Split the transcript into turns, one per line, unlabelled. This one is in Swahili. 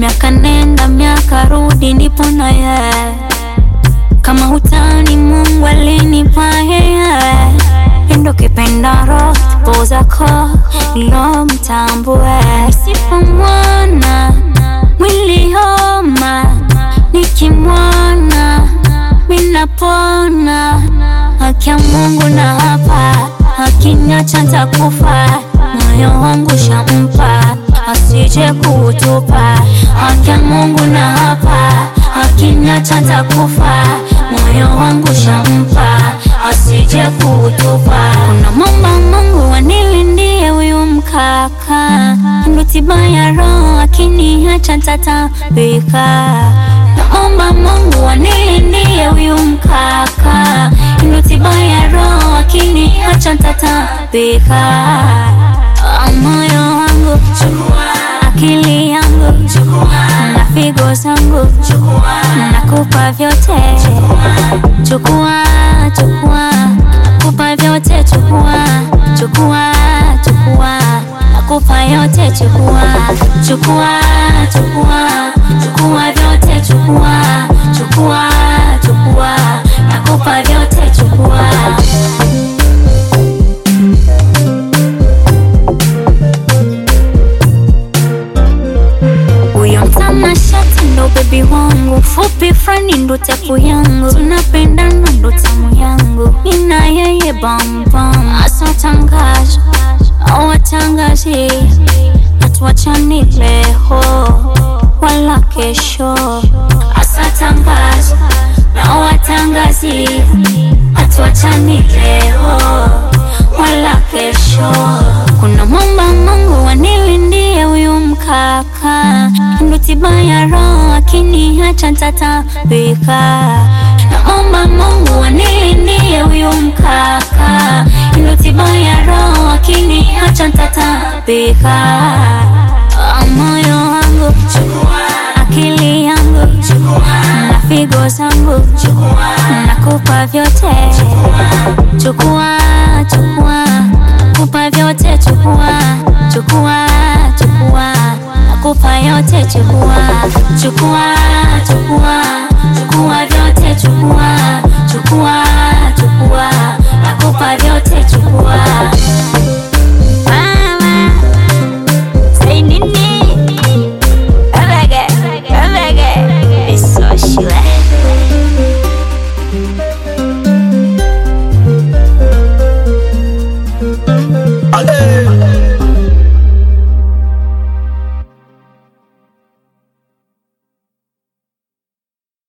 miaka nenda miaka rudi, nipo na yeye kama hutani, Mungu alinipa yeye endo kipenda roho po zako lo mtambue, nisipomwona mwili homa, nikimwona minapona, haki ya Mungu na hapa, akiniacha ntakufa, moyo wangu shampa, asije kutupa, haki ya Mungu na hapa, akiniacha ntakufa, moyo wangu shampa, asije kutupa. Kuna mama Mungu anilindie huyu mkaka, ndo tiba ya roho, akiniacha ntatapika. Naomba Mungu anilindie huyu mkaka, ndo tiba ya roho, akiniacha ntatapika. Ah, Moyo wangu akili yangu na figo zangu nakupa vyote, chukua chukua, nakupa vyote, chukua chukua chukua, nakupa yote, chukua chukua chukua, chukua vyote, chukua chukua chukua, nakupa vyote, chukua huyo mtanashati ndo bebi wangu, fupi frani ndo tepu yangu, tunapendana ndo tamu yangu, nina yeye bambam, asatangaza awatangazi, hatuachani leo wala kesho, asatangaza na watangazi, hatuachani leo wala kesho. Kuna mwamba Mungu anilindie huyu mkaka, ndo tiba ya roho, akiniacha ntatapika. Naomba Mungu anilindie huyu mkaka, ndo tiba ya roho, akiniacha ntatapika. Ah, Moyo wangu akili yangu na figo zangu nakupa vyote, chukua chukua, nakupa vyote, chukua chukua chukua, nakupa yote, chukua chukua chukua,